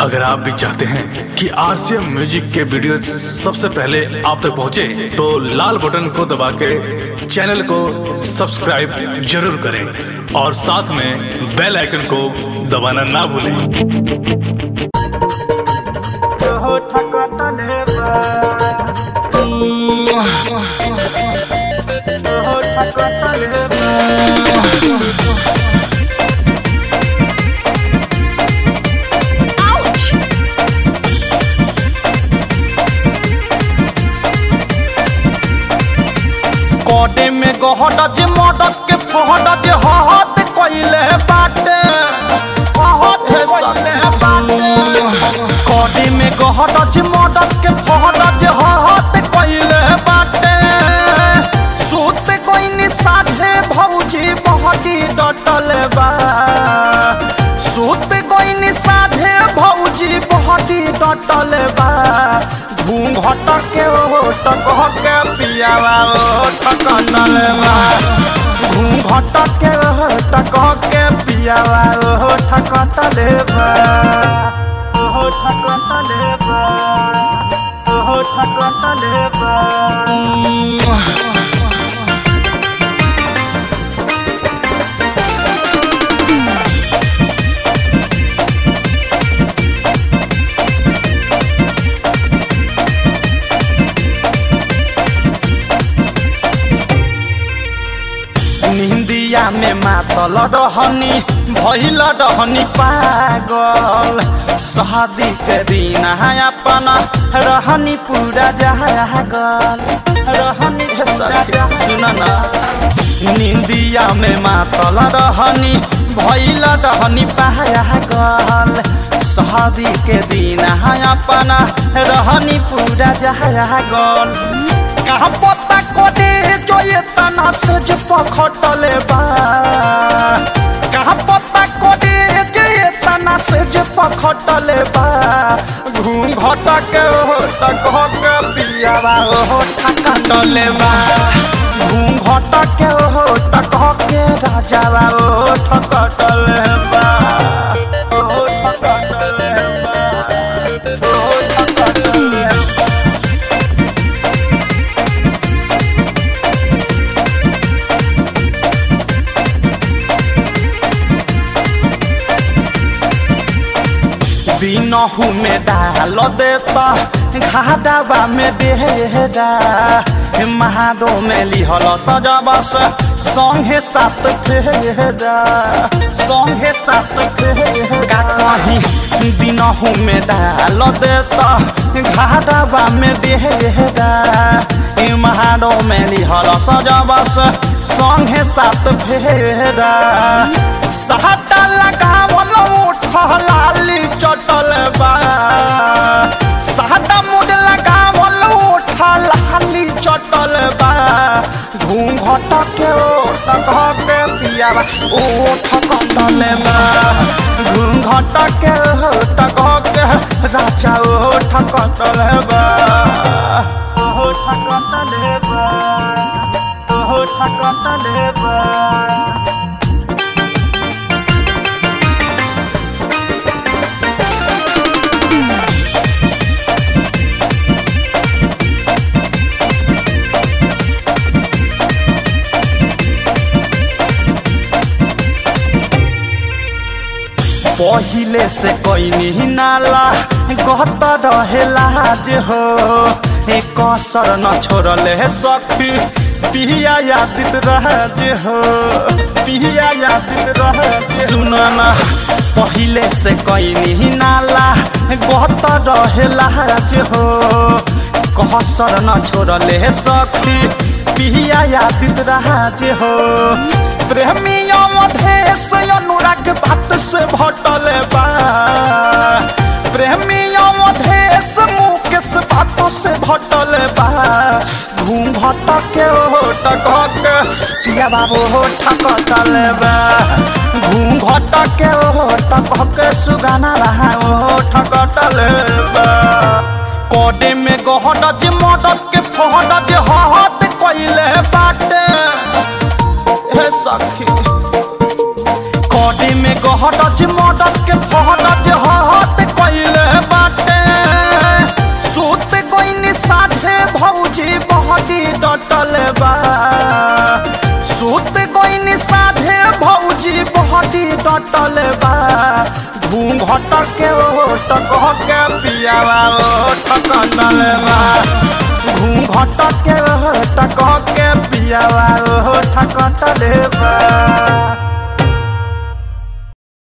अगर आप भी चाहते हैं कि आरसीएम म्यूजिक के वीडियो सबसे पहले आप तक पहुंचे, तो लाल बटन को दबा के चैनल को सब्सक्राइब जरूर करें और साथ में बेल आइकन को दबाना ना भूलें कोडे में गहड जे मदद के फहड जे हहत कइले बाटे हहत कइले बाटे कोडे में गहड जे मदद के फहड जे हहत कइले बाटे सूत कोइनी साझे भौजी बहटी डटल बा सूत कोइनी साझे भौजी बहटी डटल बा घूंघट के ओट कह के पियावा ओट कटल बा घूंघट के ओट कह के पियावा ओट कटल बा ओट कटल बा ओट कटल बा निंदिया में मातल रहनी भइल रहनी पागल शादी के दिन अपन रहनी पूरा जागल रहनी सुन ना निंदिया में मातल रहनी भइल रहनी पागल शादी के दिन अपन रहनी पूरा जागल कहाँ पता कोडे जो ये तना से जे पखटले बा कहाँ पता कोडे जो ये तना से जे पखटले बा घूंघट के हो तक के पियावा हो ठकटले बा घूंघट के हो तक के राजावा हो ठकटले बा हो ठकटले बा हो ठकटले बा बिनहु में डाल देता घाटाबा में डेरा महाडो में लिहल सजबस संगे सात फेरा संगे सात फेरा कहीं दिनहु में डाल देता घाटाबा में डेरा महाडो में लिहल सजबस संगे सात फेरा सहता लगावल लाली चटल बा सादा मुड लगावल उठा लाली चटल बा घूंघट के ओट कह के पियावा ओठ कटल बा घूंघट के ओट कह के राजा ओठ कटल बा ओठ कटल बा ओठ कटल बा पहिले से कोई नाला गत रहेला जे हो एक कसर न छोड़ले सखी पिया यादित रह जे हो पिया यादित रह सुनना पहिले से कोई नाला गत रहेला जे हो कसर न छोड़ले सखी पिया यादित रह जे हो प्रेमी अवधेश अनुराग बात से भटल बा प्रेमी अवधेश मुकेश बातों से भटल बा घूंघट के ओट के पिया बाबू होठ कटल बा घूंघट के ओट के सुगाना रहा ओठ कटल बा कोडे में गहड जे मदद के फहड जे हहत कइले बाटे हे सखी कडी में गहट जे मदद के फहट जे हहत कइले बा सूत गईनी साधे भौजी बहती डटल बा घूंघट के ओट कह के पियावा ओठ कटल बा घूंघट के ओट कह के पियावा ओठ कटल बा